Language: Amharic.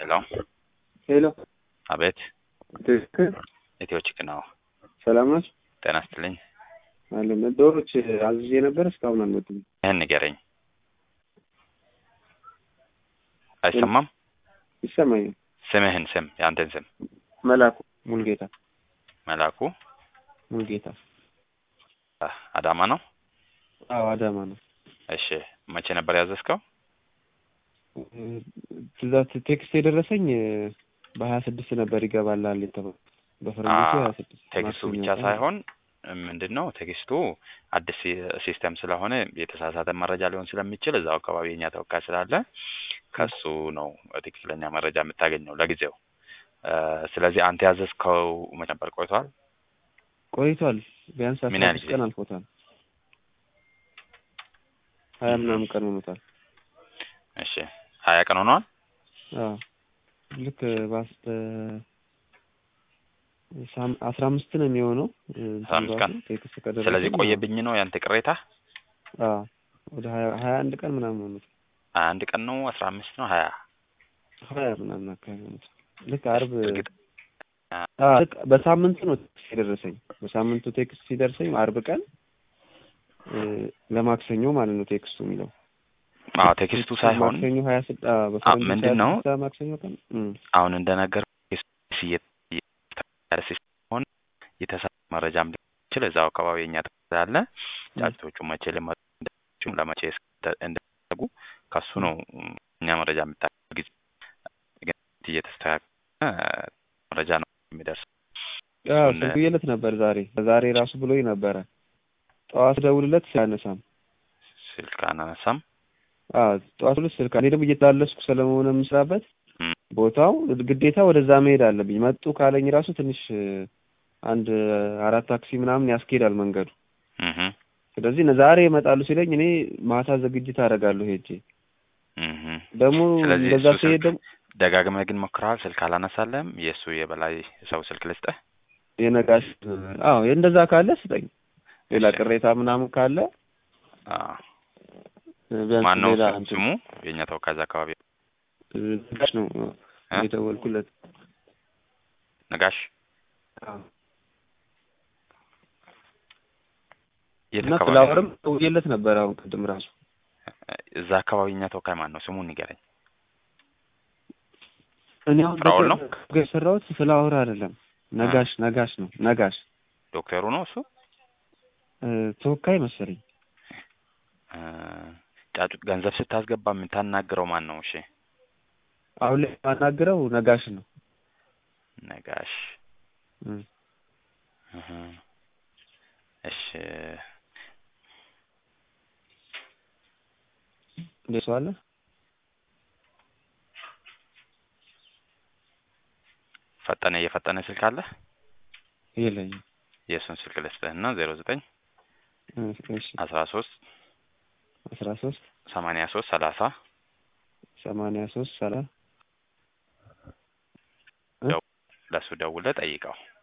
ሄሎ ሄሎ አቤት ትክክል ኢትዮ ቺክ ነው። ሰላም ናችሁ? ጤና ይስጥልኝ። አለን ዶሮች አዝዤ ነበር እስካሁን አልመጡም። ይህን ንገረኝ። አይሰማም? ይሰማኛል። ስምህን ስም የአንተን ስም መላኩ ሙልጌታ መላኩ ሙልጌታ። አ- አዳማ ነው። አዎ አዳማ ነው። እሺ መቼ ነበር ያዘዝከው? ትእዛዝ ቴክስት የደረሰኝ በሀያ ስድስት ነበር ይገባላል የተባለው በፈረንጆቹ አ- ሀያ ስድስት ቴክስቱ ብቻ ሳይሆን ምንድን ነው ቴክስቱ አዲስ ሲ- ሲስተም ስለሆነ የተሳሳተ መረጃ ሊሆን ስለሚችል እዛው አካባቢ የኛ ተወካይ ስላለ ከሱ ነው ትክክለኛ መረጃ የምታገኘው ለጊዜው። እ፣ ስለዚህ አንተ ያዘዝከው መቼ ነበር? ቆይቷል። ቆይቷል። ቢያንስ ምን አስራ ያህል አምስት ጊዜ? ቀን አልፎታል። ሀያ ምናምን ቀን ሆኖታል። እሺ ሀያ ቀን ሆኗል። አዎ ልክ በአስተ ሳም- አስራ አምስት ነው የሚሆነው እንትኑ አስራ አምስት ቀን። ራሱ ቴክስት ከደረሰኝ ስለዚህ ቆየብኝ ነው ያንተ ቅሬታ። አዎ ወደ ሀያ ሀያ አንድ ቀን ምናምን ሆኖታል። ሀያ አንድ ቀን ነው አስራ አምስት ነው ሀያ ሀያ ምናምን አካባቢ ሆኖታል። ልክ አርብ እርግጥ አዎ ልክ በሳምንቱ ነው ቴክስት የደረሰኝ። በሳምንቱ ቴክስት ሲደርሰኝ አርብ ቀን እ፣ ለማክሰኞ ማለት ነው ቴክስቱ የሚለው አዎ ቴክስቱ ሳይሆን ማክሰኞ ሀያ ስድ አዎ በፈረንጆች ምንድን ነው? 26 ማክሰኞ ቀን እም፣ አሁን እንደነገር ሲሆን የተሳሳተ መረጃም ሊሆን ይችል እዛው አካባቢ የኛ ስላለ ጫጭቶቹ መቼ ሊመጡ እንደሚችሉ ለመቼ እስከ- እንደሚደረጉ ከሱ ነው እኛ መረጃ የምታገኝ ጊዜ ግን እየተስተካከለ መረጃ ነው የሚደርስ አዎ እሱን- ደውዬለት ነበር ዛሬ ዛሬ ራሱ ብሎኝ ነበረ። ጠዋት ደውልለት ሲያነሳም ስልክ አናነሳም። አዎ ጠዋት ሁለት ስልክ እኔ ደግሞ እየተላለስኩ ስለመሆነ የምስራበት እም፣ ቦታው ግዴታ ወደዛ መሄድ አለብኝ። መጡ ካለኝ ራሱ ትንሽ እ፣ አንድ አራት ታክሲ ምናምን ያስኬዳል መንገዱ። እህ፣ ስለዚህ ነ- ዛሬ ይመጣሉ ሲለኝ እኔ ማታ ዝግጅት አደርጋለሁ ሄጄ እህ። ደግሞ ስለዚህ እንደዛ እሱ ሲሄድ ስልክ ደግሞ ደጋግመህ ግን ሞክረሃል። ስልክ አላነሳለም። የእሱ የበላይ ሰው ስልክ ልስጥህ። የነጋሽ አዎ እንደዛ ካለ ስጠኝ። ሌላ እሺ። ቅሬታ ምናምን ካለ አዎ። እ፣ ቢያንስ ማን ነው ሌላ ስም- እንትን ስሙ? የእኛ ተወካይ እዛ አካባቢ እ፣ ነጋሽ ነው እ? የደወልኩለት። ነጋሽ አዎ የት እና አካባቢ ፍላወርም ደውዬለት ነበር አሁን ቅድም ራሱ እዛ አካባቢ የኛ ተወካይ ማን ነው? ስሙን ንገረኝ። እኔ አሁን ፍራኦል ነው? በቅርብ የሰራሁት ፍላወር አይደለም ነጋሽ ነጋሽ ነው ነጋሽ ዶክተሩ ነው እሱ? እ፣ ተወካይ መሰለኝ እ፣ ጫጩት ገንዘብ ስታስገባ የምታናግረው ማን ነው? እሺ አሁን ላይ የማናግረው ነጋሽ ነው ነጋሽ እ። እህ። እሺ እንዴት ሰው አለ ፈጠነ የፈጠነ ስልክ አለ? የለኝም የእሱን ስልክ ልስጥህና ዜሮ ዘጠኝ እ፣ እሺ አስራ ሶስት አስራ ሶስት ሰማንያ ሶስት ሰላሳ ሰማንያ ሶስት ሰላ ለእሱ ደውለህ ጠይቀው።